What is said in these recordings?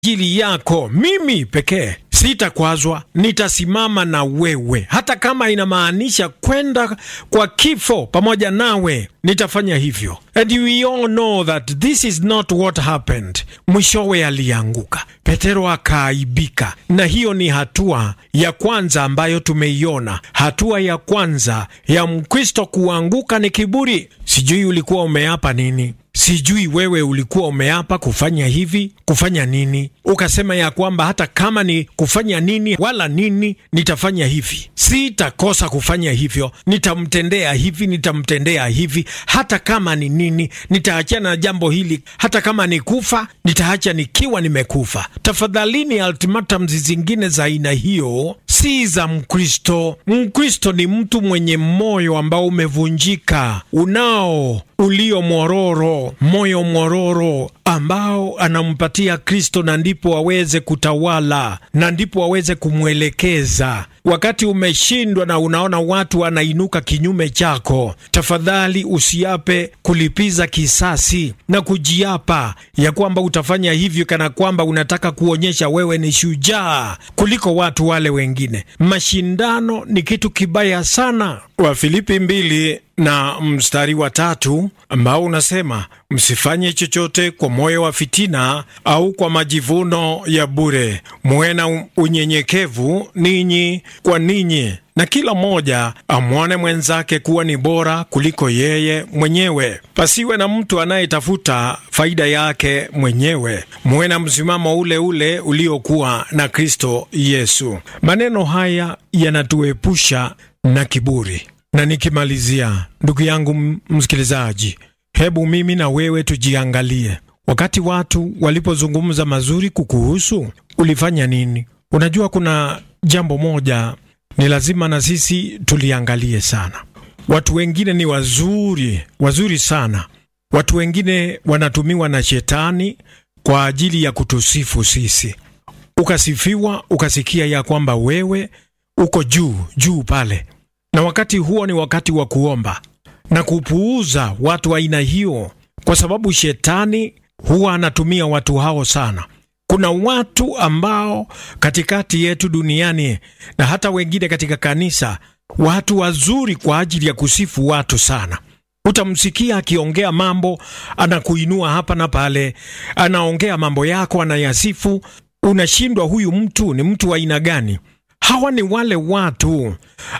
ajili yako mimi pekee sitakwazwa, nitasimama na wewe, hata kama inamaanisha kwenda kwa kifo pamoja nawe, nitafanya hivyo. And we all know that this is not what happened. Mwishowe alianguka, Petero akaaibika, na hiyo ni hatua ya kwanza ambayo tumeiona. Hatua ya kwanza ya Mkristo kuanguka ni kiburi. Sijui ulikuwa umeapa nini Sijui wewe ulikuwa umeapa kufanya hivi, kufanya nini, ukasema ya kwamba hata kama ni kufanya nini wala nini, nitafanya hivi, sitakosa kufanya hivyo, nitamtendea hivi, nitamtendea hivi, hata kama ni nini, nitaachana na jambo hili, hata kama ni kufa, nitaacha nikiwa nimekufa. Tafadhalini, ultimatums zingine za aina hiyo si za Mkristo. Mkristo ni mtu mwenye moyo ambao umevunjika, unao ulio mwororo, moyo mwororo ambao anampatia Kristo, na ndipo aweze kutawala na ndipo aweze kumwelekeza. Wakati umeshindwa na unaona watu wanainuka kinyume chako, tafadhali usiape kulipiza kisasi na kujiapa ya kwamba utafanya hivyo kana kwamba unataka kuonyesha wewe ni shujaa kuliko watu wale wengine. Mashindano ni kitu kibaya sana. Wafilipi mbili na mstari wa tatu ambao unasema msifanye chochote kwa moyo wa fitina au kwa majivuno ya bure, muwe na unyenyekevu ninyi kwa ninyi, na kila mmoja amwone mwenzake kuwa ni bora kuliko yeye mwenyewe. Pasiwe na mtu anayetafuta faida yake mwenyewe, muwe na msimamo ule ule uliokuwa na Kristo Yesu. Maneno haya yanatuepusha na kiburi. Na nikimalizia, ndugu yangu msikilizaji, hebu mimi na wewe tujiangalie. Wakati watu walipozungumza mazuri kukuhusu, ulifanya nini? Unajua, kuna jambo moja ni lazima na sisi tuliangalie sana. Watu wengine ni wazuri, wazuri sana. Watu wengine wanatumiwa na shetani kwa ajili ya kutusifu sisi. Ukasifiwa, ukasikia ya kwamba wewe uko juu juu pale na wakati huo ni wakati wa kuomba na kupuuza watu wa aina hiyo, kwa sababu shetani huwa anatumia watu hao sana. Kuna watu ambao katikati yetu duniani na hata wengine katika kanisa, watu wazuri kwa ajili ya kusifu watu sana. Utamsikia akiongea mambo, anakuinua hapa na pale, anaongea mambo yako, anayasifu. Unashindwa, huyu mtu ni mtu wa aina gani? Hawa ni wale watu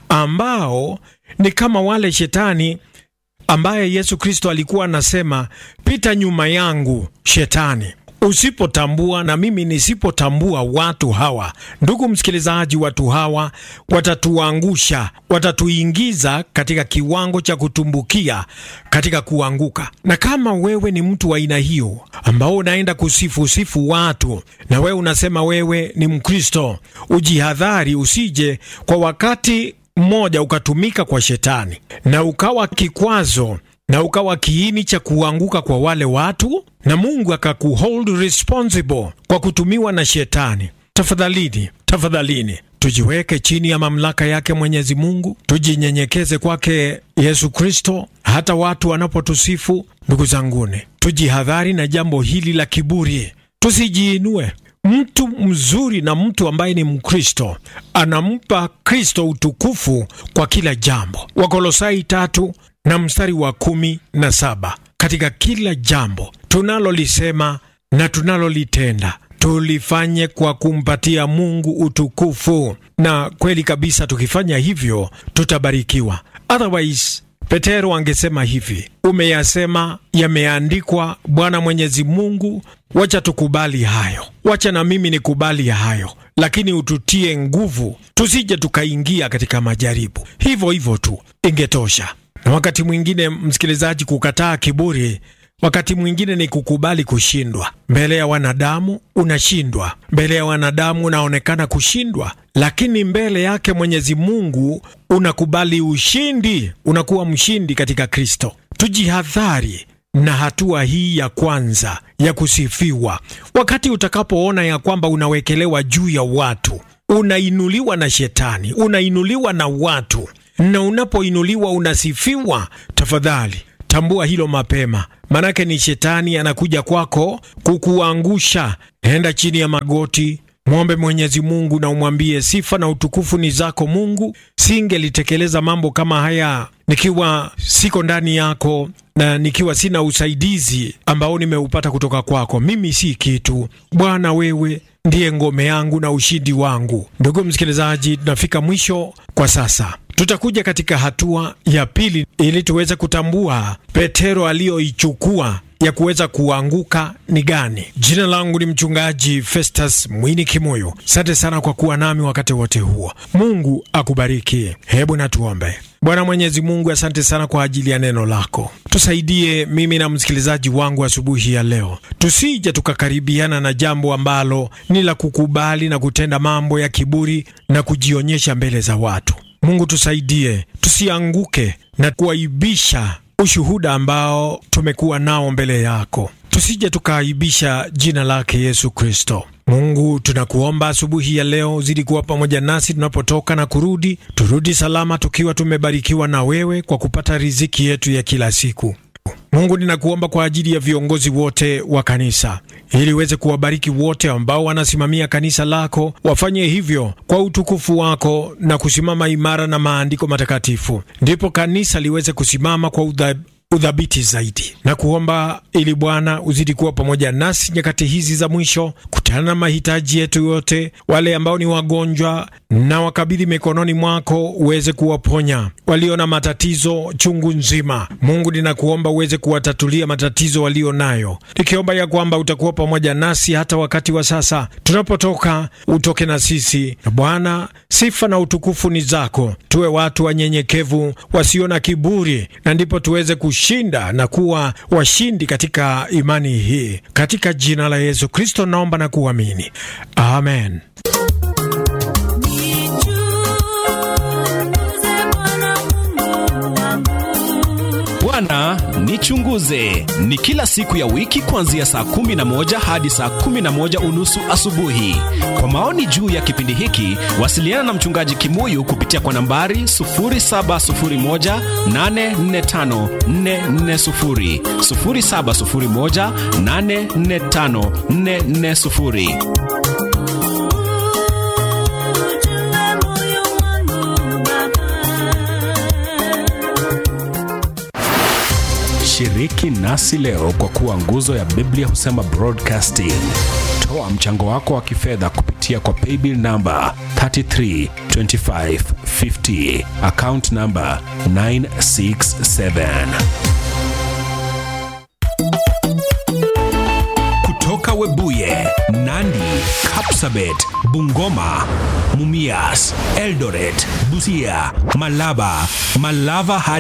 ambao ni kama wale shetani ambaye Yesu Kristo alikuwa anasema, pita nyuma yangu shetani. Usipotambua na mimi nisipotambua watu hawa, ndugu msikilizaji, watu hawa watatuangusha, watatuingiza katika kiwango cha kutumbukia katika kuanguka. Na kama wewe ni mtu wa aina hiyo ambao unaenda kusifusifu watu na wewe unasema wewe ni Mkristo, ujihadhari, usije kwa wakati mmoja ukatumika kwa shetani na ukawa kikwazo na ukawa kiini cha kuanguka kwa wale watu na Mungu akakuhold responsible kwa kutumiwa na shetani. Tafadhalini, tafadhalini tujiweke chini ya mamlaka yake Mwenyezi Mungu, tujinyenyekeze kwake Yesu Kristo. Hata watu wanapotusifu, ndugu zanguni, tujihadhari na jambo hili la kiburi, tusijiinue. Mtu mzuri na mtu ambaye ni Mkristo anampa Kristo utukufu kwa kila jambo. Wakolosai tatu na mstari wa kumi na saba. Katika kila jambo tunalolisema na tunalolitenda tulifanye kwa kumpatia Mungu utukufu, na kweli kabisa, tukifanya hivyo tutabarikiwa. Otherwise Petero angesema hivi, umeyasema, yameandikwa. Bwana Mwenyezi Mungu, wacha tukubali hayo, wacha na mimi nikubali hayo, lakini ututie nguvu, tusije tukaingia katika majaribu. Hivyo hivyo tu ingetosha. Na wakati mwingine, msikilizaji, kukataa kiburi wakati mwingine ni kukubali kushindwa. Mbele ya wanadamu unashindwa, mbele ya wanadamu unaonekana kushindwa, lakini mbele yake Mwenyezi Mungu unakubali ushindi, unakuwa mshindi katika Kristo. Tujihadhari na hatua hii ya kwanza ya kusifiwa. Wakati utakapoona ya kwamba unawekelewa juu ya watu, unainuliwa na shetani, unainuliwa na watu, na unapoinuliwa unasifiwa, tafadhali tambua hilo mapema, manake ni shetani anakuja kwako kukuangusha. Enda chini ya magoti, mwombe Mwenyezi Mungu na umwambie, sifa na utukufu ni zako Mungu. Singelitekeleza mambo kama haya nikiwa siko ndani yako na nikiwa sina usaidizi ambao nimeupata kutoka kwako. Mimi si kitu Bwana, wewe ndiye ngome yangu na ushindi wangu. Ndugu msikilizaji, tunafika mwisho kwa sasa. Tutakuja katika hatua ya pili ili tuweze kutambua Petero aliyoichukua ya kuweza kuanguka ni gani. Jina langu ni mchungaji Festus Mwini Kimoyo. Asante sana kwa kuwa nami wakati wote huo. Mungu akubariki. Hebu na tuombe. Bwana Mwenyezi Mungu, asante sana kwa ajili ya neno lako. Tusaidie mimi na msikilizaji wangu asubuhi ya leo, tusije tukakaribiana na jambo ambalo ni la kukubali na kutenda mambo ya kiburi na kujionyesha mbele za watu. Mungu tusaidie tusianguke na kuaibisha ushuhuda ambao tumekuwa nao mbele yako, tusije tukaaibisha jina lake Yesu Kristo. Mungu tunakuomba asubuhi ya leo uzidi kuwa pamoja nasi tunapotoka na kurudi, turudi salama tukiwa tumebarikiwa na wewe kwa kupata riziki yetu ya kila siku. Mungu ninakuomba kwa ajili ya viongozi wote wa kanisa, ili uweze kuwabariki wote ambao wanasimamia kanisa lako, wafanye hivyo kwa utukufu wako na kusimama imara na maandiko matakatifu, ndipo kanisa liweze kusimama kwa udha udhabiti zaidi na kuomba ili Bwana uzidi kuwa pamoja nasi nyakati hizi za mwisho, kutana na mahitaji yetu yote. Wale ambao ni wagonjwa na wakabidhi mikononi mwako, uweze kuwaponya. Walio na matatizo chungu nzima, Mungu ninakuomba uweze kuwatatulia matatizo walio nayo, nikiomba ya kwamba utakuwa pamoja nasi hata wakati wa sasa tunapotoka, utoke na sisi. Na Bwana, sifa na utukufu ni zako. Tuwe watu wanyenyekevu, wasio na kiburi, na ndipo tuweze shinda na kuwa washindi katika imani hii, katika jina la Yesu Kristo naomba na kuamini, amen. Bwana nichunguze ni kila siku ya wiki kuanzia saa kumi na moja hadi saa kumi na moja unusu asubuhi. Kwa maoni juu ya kipindi hiki, wasiliana na mchungaji Kimuyu kupitia kwa nambari 0701845440, 0701845440. Shiriki nasi leo kwa kuwa nguzo ya Biblia husema broadcasting. Toa mchango wako wa kifedha kupitia kwa paybill namba 332550 account namba 967. Kutoka Webuye, Nandi, Kapsabet, Bungoma, Mumias, Eldoret, Busia, Malaba, Malava hadi